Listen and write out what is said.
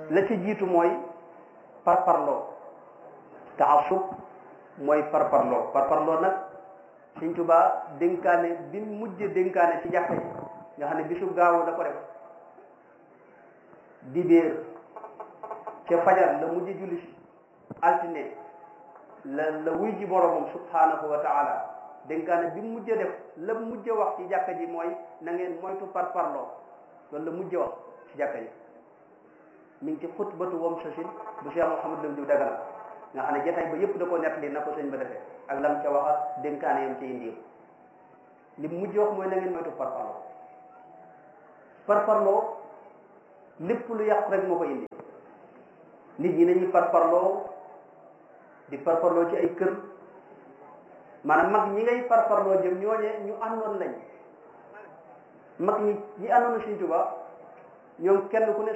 la ci jiitu mooy parparloo taasub mooy parparloo parparloo nag Sëñ Tuubaa dénkaane bi mujj dénkaane ci jàkka ji nga xam ne bisu gaawu da ko def dibéer ca fajar la mujj julli si altine la la wuy ji boromam subhanahu wa taala dénkaane bi mujj def la mujj wax ci jàkka ji mooy na ngeen moytu parparloo loolu la mujj wax ci jàkka ji mi ngi ci xutbatu wam sasin bu Cheikh Mouhamadou Lam Diw Dagana nga xam ne jotaay ba yëpp da ko nettali na ko sëñ ba defee ak lam ca wax ak dénkaane yam ci indi li mujj wax mooy na ngeen moytu parparloo parparloo lépp lu yàqu rek moo ko indi nit ñi dañuy parparloo di parparloo ci ay kër maanaam mag ñi ngay parparloo jëm ñooñe ñu àndoon lañ mag ñi ñi àndoon Sëñ Tuubaa ñoom kenn ku ne